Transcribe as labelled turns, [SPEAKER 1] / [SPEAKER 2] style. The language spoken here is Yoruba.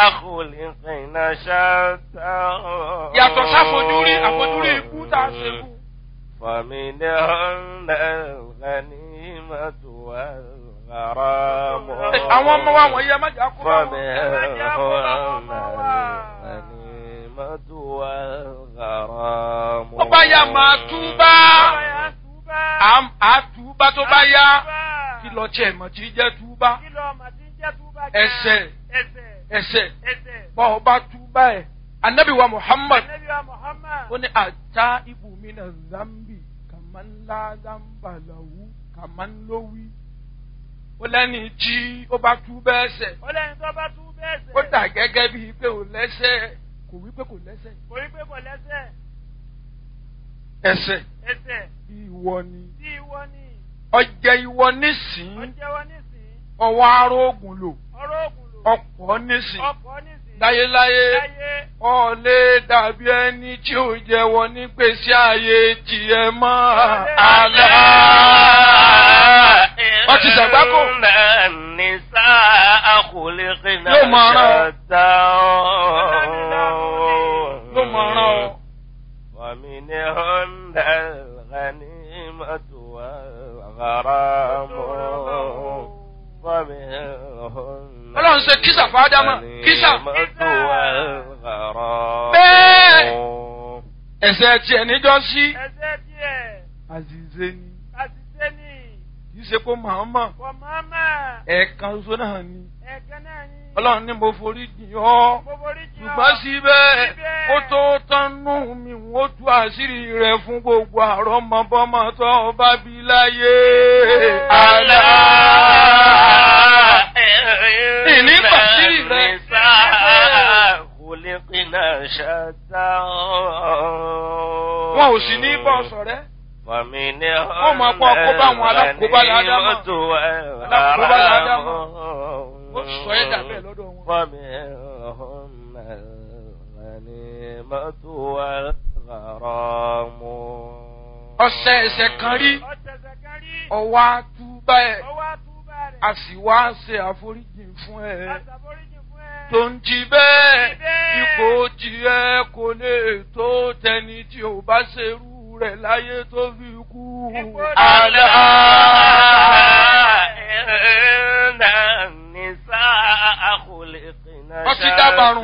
[SPEAKER 1] خلقنا شتى
[SPEAKER 2] yàtọ̀ sáfojúrí àfojúrí ikú tá a ṣe kú.
[SPEAKER 1] فمنهن الغنيمة والغرام
[SPEAKER 2] àwọn ọmọ wa wọ̀nyí ẹ má jà kó bá wọn.
[SPEAKER 1] فمنهن الغنيمة والغرام
[SPEAKER 2] ó bá yá máa túbá Àm- á túbá tó bá yá kí lọ tiẹ̀ mọ̀ tí jẹ́ túbá ẹsẹ̀ ẹsẹ̀ bọ́ ọ bá túbá ẹ̀ anabi wa muhammad ó ní ata ibùmínà zambi kàmánlá zambalahu kàmánlówí ó lẹ́ni tí ó bá túbá ẹsẹ̀
[SPEAKER 3] Ọlẹ́ni tó bá tú bẹ́ẹ̀ sẹ̀.
[SPEAKER 2] ó dà gẹ́gẹ́ bíi pé ò lẹ́sẹ̀ kò wí pé kò lẹ́sẹ̀
[SPEAKER 3] Kò rí pé kò lẹ́sẹ̀.
[SPEAKER 2] ẹsẹ̀
[SPEAKER 3] Ẹsẹ̀
[SPEAKER 2] ìwọ ni
[SPEAKER 3] tí ìwọ ni.
[SPEAKER 2] ọjẹ́ ìwọ nísìn
[SPEAKER 3] Ọjẹ́wọ́ nísìn.
[SPEAKER 2] ọwọ́ arógùn lò
[SPEAKER 3] Ọ̀rọ̀ ògùn lò.
[SPEAKER 2] ọ̀pọ̀ nísìn
[SPEAKER 3] Ọkọ̀ nísìn.
[SPEAKER 2] láyéláyé
[SPEAKER 3] Láyé.
[SPEAKER 2] ọ̀lẹ́ dàbí ẹni tí ò jẹ́wọ́ nígbèsí ayé tiẹ̀ mọ́ àlá. Wọ́n ti ṣàgbákò.
[SPEAKER 1] إن النساء خلقنا
[SPEAKER 2] Yóò máa rán ọ.
[SPEAKER 1] شتى
[SPEAKER 2] ló mọ̀ ọ́rán ọ.
[SPEAKER 1] ومنهن الغنيمة والغرام ومنهن
[SPEAKER 2] Ọlọ́run ṣe kísà fún Ádámà kísà.
[SPEAKER 1] الغنيمة والغرام
[SPEAKER 2] Bẹ́ẹ̀. Ẹ̀sẹ̀ tiẹ̀ níjọ́ sí.
[SPEAKER 3] Ẹsẹ̀ díẹ̀.
[SPEAKER 2] Àzìzé ni
[SPEAKER 3] Àṣìṣe ni.
[SPEAKER 2] kì í ṣe kó màmá
[SPEAKER 3] Kò máma.
[SPEAKER 2] ẹ̀ẹ̀kan ṣoṣo náà ni.
[SPEAKER 3] Ẹ̀kan náà ni.
[SPEAKER 2] Ọlọ́run ní mo forí jìn ọ́.
[SPEAKER 3] Mo forí jì ọ́.
[SPEAKER 2] ṣùgbọ́n síbẹ̀
[SPEAKER 3] Síbẹ̀.
[SPEAKER 2] kó tó tánú mi ó tú àṣírí rẹ̀ fún gbogbo àrọ́mọbọ́mọ tó bá bí láyé. Àlá. Ìní pàṣírí rẹ̀.
[SPEAKER 1] خلقنا شتى
[SPEAKER 2] Wọn ò sì ní bọ́ sọ̀rẹ́.
[SPEAKER 1] ومنهن
[SPEAKER 2] Wọ́n máa kó àkóbá àwọn alákòóbá ládámà.
[SPEAKER 1] الغنيمة
[SPEAKER 2] Alákòóbá ládámà.
[SPEAKER 1] والغرام
[SPEAKER 2] Ó sọ ẹ́ dà bẹ́ẹ̀ lọ́dọ̀ wọn.
[SPEAKER 1] ومنهن الغنيمة والغرام
[SPEAKER 2] Ọ̀sẹ̀ ẹ̀sẹ̀ kan rí
[SPEAKER 3] Ọ̀tẹ̀sẹ̀ kan rí.
[SPEAKER 2] ọwọ́ àtúbà ẹ̀
[SPEAKER 3] Ọwọ́ àtúbà rẹ̀.
[SPEAKER 2] a sì wá ṣe àforíjì fún ẹ.
[SPEAKER 3] Àṣàforíjì fún ẹ.
[SPEAKER 2] tó ń jí bẹ́ẹ̀
[SPEAKER 3] Jí bẹ́ẹ̀.
[SPEAKER 2] ipò tiẹ̀ kò lè tó tẹni tí ò bá ṣerú rẹ̀ láyé tó fi kú.
[SPEAKER 3] Ipò
[SPEAKER 1] ألا
[SPEAKER 2] Àlá.
[SPEAKER 1] إن النساء خلقنا
[SPEAKER 2] Wọ́n ti dábàrún.